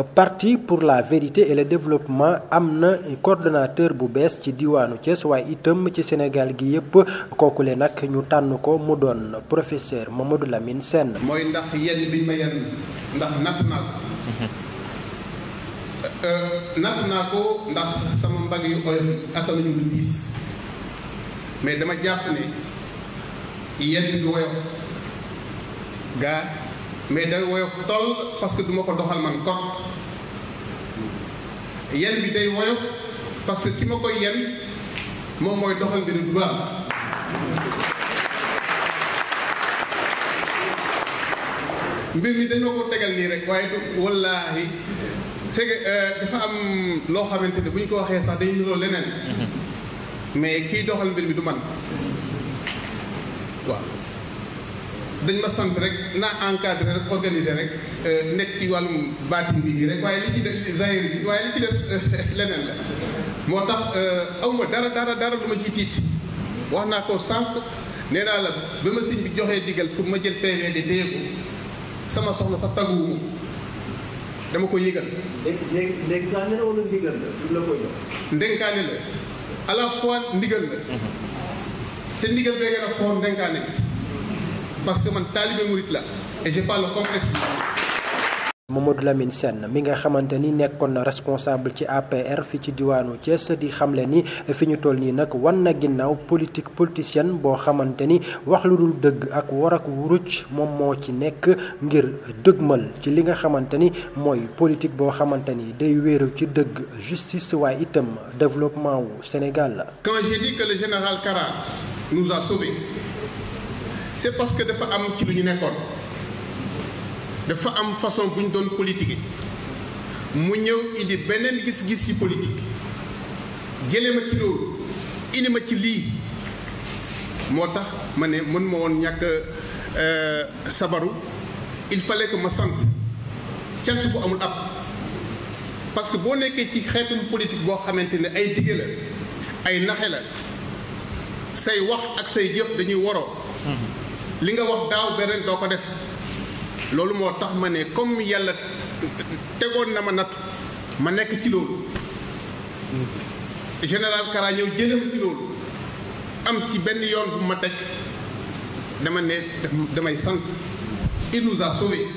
parti pour la vérité et le développement am na coordonnateur bu bees ci diwaanu Thiès waaye itam ci Sénégal gi yëpp kookule nag ñu tànn ko mu doon professeur Mamadou Lamine Sène. mooy ndax yenn biñ ma yenn ndax natt naa ko natt naa ko ndax sama mbagg yu oyof attanuñu lu diis mais dama jàpp ne yenn du woyof gaa mais day woyof toll parce que duma ko doxal man kot yenn bi day woyof parce que ki ma koy yenn moom mooy doxal mbiru du baax mbir mi dañoo ko tegal nii rek waaye du wallaahi c'est que dafa am loo xamante ne bu ñu ko waxee sax dañu niroo leneen mais kiy doxal mbir mi du man waaw dañ ma sant rek naa encadré rek organisé rek nekk ci wàllum baatin bi rek waaye li ci des zahir bi waaye li ci des leneen la moo tax awma dara dara dara lu ma ciy tiit wax naa ko sànq nee naa la ba ma sëñ bi joxee digal pour ma jël PV de téye ko sama soxna sax tagguwuma dama ko yëgal. léegi léegi saa ne wala ndigal la la koy jox. ndenkaane la à la fois ndigal la. te ndigal bee gën a foor ndenkaane bi parce que man taalibe murit la et j'ai pas le complexe. Mamadou Lamine Sène mi nga xamante ni nekkoon na responsable ci APR fi ci diwaanu Thiès di xamle ni fi ñu toll nii nag wan na ginnaaw politique politicienne boo xamante ni wax lu dul dëgg ak war ak wuruj moom moo ci nekk ngir dëgmal ci li nga xamante ni mooy politique boo xamante ni day wéeru ci dëgg justice waaye itam développement wu Sénégal la. Quand j'ai dit que le général Karas nous a sauvés c'est parce que dafa am ci lu ñu nekkoon. dafa am façon bu ñu doon politique mu ñëw indi beneen gis-gis ci politique jële ma ci loolu indi ma ci lii moo tax ma ne mën ma woon ñàkk sabaru il fallait que ma sant cant bu amul ab parce que boo nekkee ci xeetum politique boo xamante ne ay dige la ay naxe la say wax ak say jëf dañuy waroo li nga wax daaw beneen doo ko def loolu moo tax ma ne comme yàlla tegoon na ma nattu ma nekk ci loolu général Kara ñëw jële ma ci loolu am ci benn yoon bu ma teg dama ne damay sant il nous a sauvés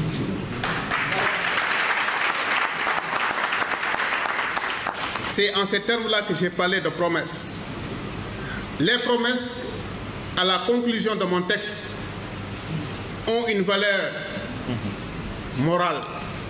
c'est en ces termes-là que j'ai parlé de promesses les promesses à la conclusion de mon texte ont une valeur morale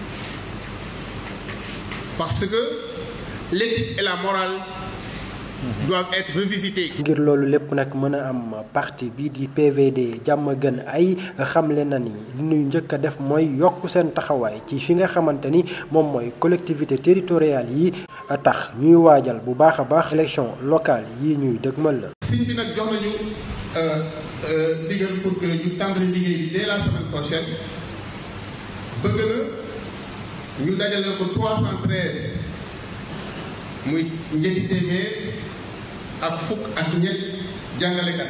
parce que l'éthique et la morale doivent être revisitées. ngir loolu lépp nag mën a am parti bii di PVD jàmm gën ay xamle na ni li ñuy njëkk a def mooy yokk seen taxawaay ci fi nga xamante ni moom mooy collectivité territoriale yi tax ñuy waajal bu baax a baax élection locale yi ñuy dëgmal la. siñ bi nag jox nañu ndigal pour que ñu tàmbali liggéey bi dès la semaine prochaine bëgg na ñu dajale ko 313 muy ñetti téeméer ak fukk ak ñett jàngalekat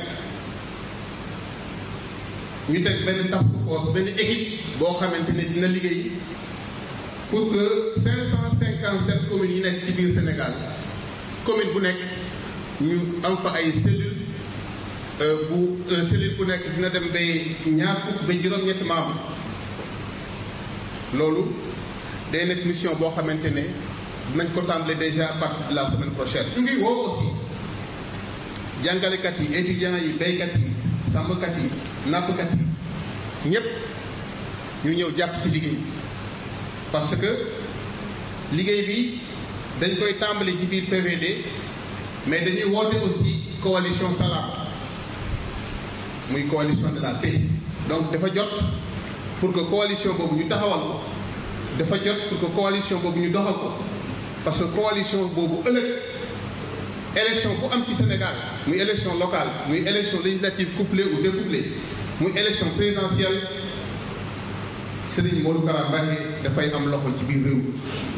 ñu teg benn task force benn équipe boo xamante ne dina liggéey pour que 557 communes yi nekk ci biir Sénégal commune bu nekk ñu am fa ay cellules. bu cellule bu nekk dina dem bay ñaar fukk ba juróom-ñetti membres loolu day nekk mission boo xamante ne dinañ ko tàmbale déjà à partir de la semaine prochaine. ñu ngi woo aussi jàngalekat yi étudiants yi béykat yi sàmmkat yi nappkat yi ñépp ñu ñëw jàpp ci liggéey parce que liggéey bi dañ koy tàmbale ci biir PVD mais dañuy woote aussi coalition Salam. muy coalition de la paix donc dafa jot pour que coalition boobu ñu taxawal ko dafa jot pour que coalition boobu ñu doxal ko parce que coalition boobu ëllëg élection bu am ci Sénégal muy élection locale muy élection législative couplée ou découplée muy élection présidentielle Serigne Modou Kara Mbacké dafay am loxo ci biir réew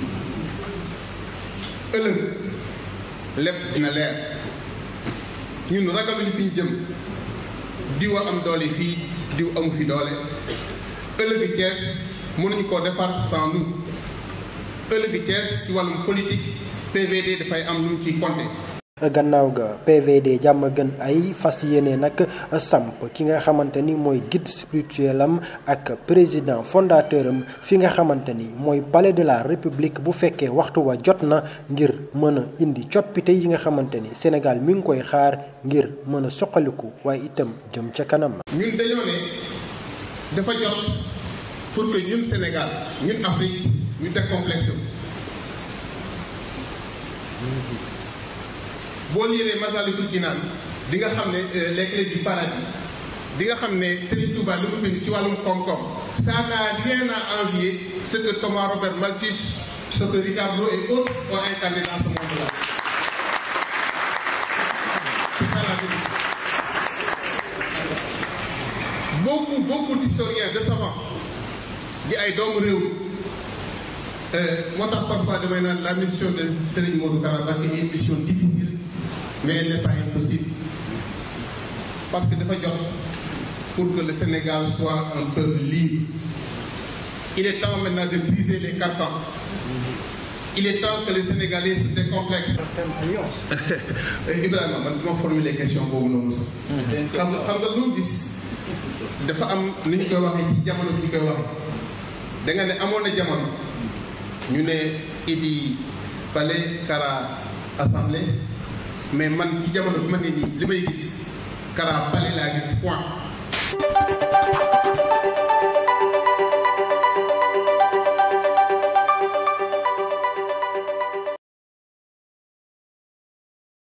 ëllëg lépp dina leer ñun ragaluñu fi ñu jëm diw a am doole fii diw amu fi doole ëllëgi Cees mënuñu koo defar sans nous ëllëg Thiès ci wàllum politique PVD dafay am nu mu ciy compter. gannaaw ga PVD jàmm gën ay fas yéene nag samp ki nga xamante ni mooy guide spirituel am ak président fondateur am fi nga xamante ni mooy palais de la république bu fekkee waxtu wa jot na ngir mën a indi coppite yi nga xamante ni Sénégal mi ngi koy xaar ngir mën a soqaliku waaye itam jëm ca kanam. ñun dañoo ne dafa jot pour que ñun Sénégal ñun Afrique ñu décomplexe boo liiree Masaalikul Jinaan di nga xam ne les clés du paradis di nga xam ne Serigne Touba li mu bind ci wàllum koom-koom ça n'a rien à envier ce que Thomas Robert Malthus ce que Ricardo et autres ont incarné dans ce monde-là. C'est ça la vérité. beaucoup beaucoup d'historiens de savants di ay doomu réew moo tax parfois damay naan la mission de Serigne Modou Kara Mbacké est une mission difficile mais elle n'est pas impossible parce que dafa jot pour que le Sénégal soit un peuple libre il est temps maintenant de briser les carcans il est temps que les Sénégalais se décomplexent. Ibrahima man duma formuler question boobu noonu sax. xam nga xam nga lu gis dafa am ni ñu koy waxee ci jamono bi ñu koy waxee da nga ne amoon na jamono ñu ne Idi Palais Kara Assemblée mais man ci jamono bi ma ne nii li may gis Kara Palais laa gis point.